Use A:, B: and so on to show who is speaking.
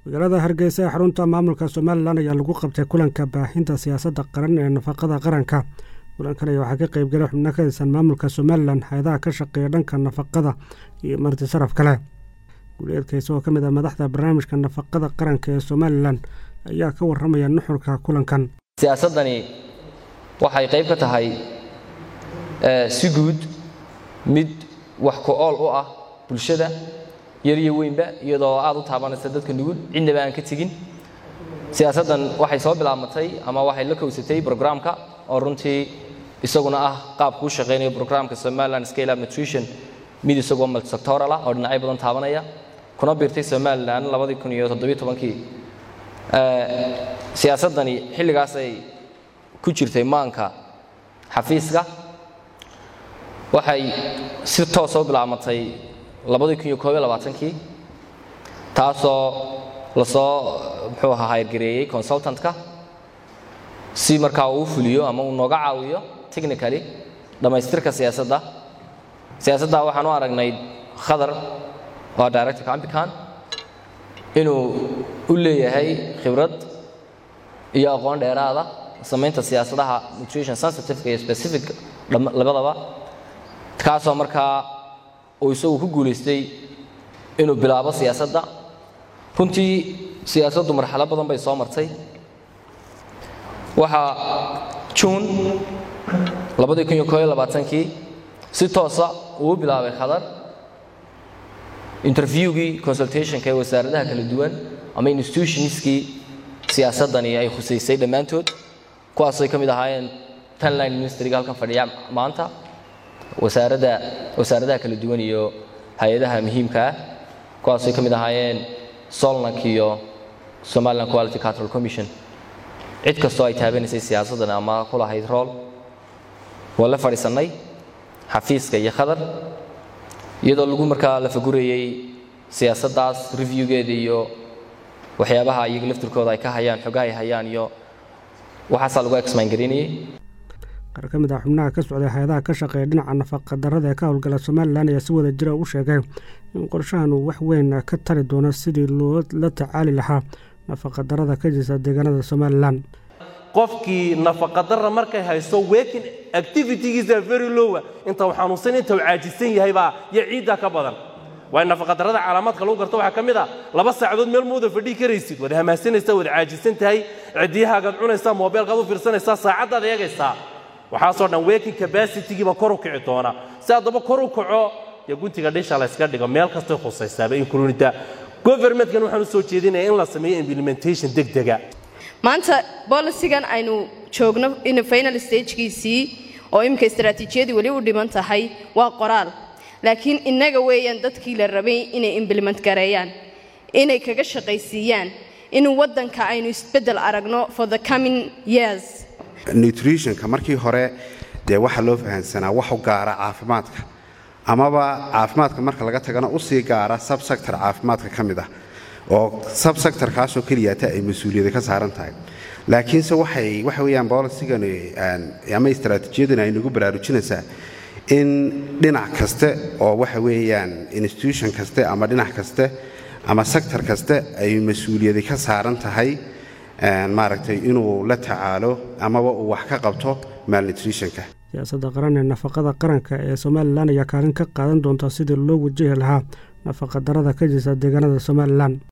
A: magaalada hargeysa ee xarunta maamulka somalilan ayaa lagu qabtay kulanka baahinta siyaasadda qaran ee nafaqada qaranka kulankan ayaa waxaa ka qeybgalay xubno ka tirsan maamulka somalilan hay-adaha ka shaqeeya dhanka nafaqada iyo marti sharaf kale guuleedkaysa oo ka mid ah madaxda barnaamijka nafaqada qaranka ee somalilan ayaa ka warramaya nuxurka kulankan
B: siyaasaddani waxay qayb ka tahay si guud mid wax ku ool u ah bulshada yar iyo weynba iyadoo aad u taabanaysa dadka nugul cidnaba aan ka tegin siyaasaddan waxay soo bilaabmatay ama waxay la kowsatay brograamka oo runtii isaguna ah qaabku u shaqaynayo brograamka somaliland scale up nutrition mid isagoo multisectoral ah oo dhinacyo badan taabanaya kuna biirtay somaliland labadii kun iyo toddobiyo tobankii siyaasaddani xilligaasay ku jirtay maanka xafiiska waxay si toos soo bilaabmatay labadii kun iyo koob iyo labaatankii taasoo lasoo muxuu ahaa hayrgareeyey consultantka si markaa uu fuliyo ama uu nooga caawiyo technically dhammaystirka siyaasadda siyaasadda waxaan u aragnay khadar waa directorka ambican inuu u leeyahay khibrad iyo aqoon dheeraada samaynta siyaasadaha nutrition sensitiveka iyo specific labadaba kaasoo markaa uu isagu ku guulaystay inuu bilaabo siyaasadda runtii siyaasaddu marxalo badan bay soo martay waxaa juun labadii kun iyo koob iyo labaatankii si toosa uu u bilaabay khadar interviewgii consultationka ee wasaaradaha kala duwan ama institutionskii siyaasaddani ay khusaysay dhammaantood kuwaasay ka mid ahaayeen tanline ministryga halkan fadhiya maanta wasaaradda wasaaradaha kala duwan iyo hay-adaha muhiimka ah kuwaasay ka mid ahaayeen solnak iyo somaliland quality control commission cid kastoo ay taabanaysay siyaasaddan ama ku lahayd rool waa la fadhiisannay xafiiska iyo khadar iyadoo lagu markaa la fagurayey siyaasaddaas reviewgeeda iyo waxyaabaha iyaga laftirkooda ay ka hayaan xogaha ay hayaan iyo waxaasaa lagu exmayn garinayay
A: qaar ka mid ah xubnaha ka socday hay-adaha ka shaqeeya dhinaca nafaqa darrada ee ka howlgala somalilan ayaa si wada jira u sheegay in qorshahan uu wax weyn ka tari doono sidii loo la tacaali lahaa nafaqa darrada ka jirta deegaanada somalilan
C: qofkii nafaqadarra markay haysto working activitygiisa very lowa inta uu xanuunsan inta uu caajisan yahaybaa iyo ciiddaa ka badan waayo nafaqadarrada calaamaadka lagu garto waxaa ka mid ah laba saacadood meel mooda fadhii karaysid waad hamaasanaysaa waad caajisan tahay cidiyahaagaad cunaysaa moobeelkaad u fiirsanaysaa saacaddaad eegaysaa waxaasoo dhan working capacitygiiba kor u kici doona si haddaba kor u kaco dee guntiga dhisha layska dhigo meel kastay khusaysaaba includinta governmentkan waxaan u soo jeedinaya in la sameeyo implementation degdega
D: maanta bolisigan aynu joogno in final stagekiisii oo iminka istaraatiijiyadii weli u dhiman tahay waa qoraal laakiin innaga weeyaan dadkii la rabay inay implement gareeyaan inay kaga shaqaysiiyaan in waddanka aynu isbeddel aragno for the coming years
E: nutritionka markii hore dee waxaa loo fahamsanaa wax u gaara caafimaadka amaba caafimaadka marka laga tagana usii gaara subsector caafimaadka ka mid ah oo subsectorkaasoo keliyata ay mas-uuliyada ka saaran tahay laakiinse waxay waxa weeyaan bolisigan ama istaraatiijiyadan ay nagu baraarujinaysaa in dhinac kaste oo waxa weeyaan institution kaste ama dhinac kaste ama sector kaste ay mas-uuliyada ka saaran tahay maaragtay inuu la tacaalo amaba uu wax ka qabto malnutritionka
A: siyaasadda qaran ee nafaqada qaranka ee somalilan ayaa kaalin ka qaadan doonta sidii loo wajahi lahaa nafaqa darrada ka jirta deegaanada somalilan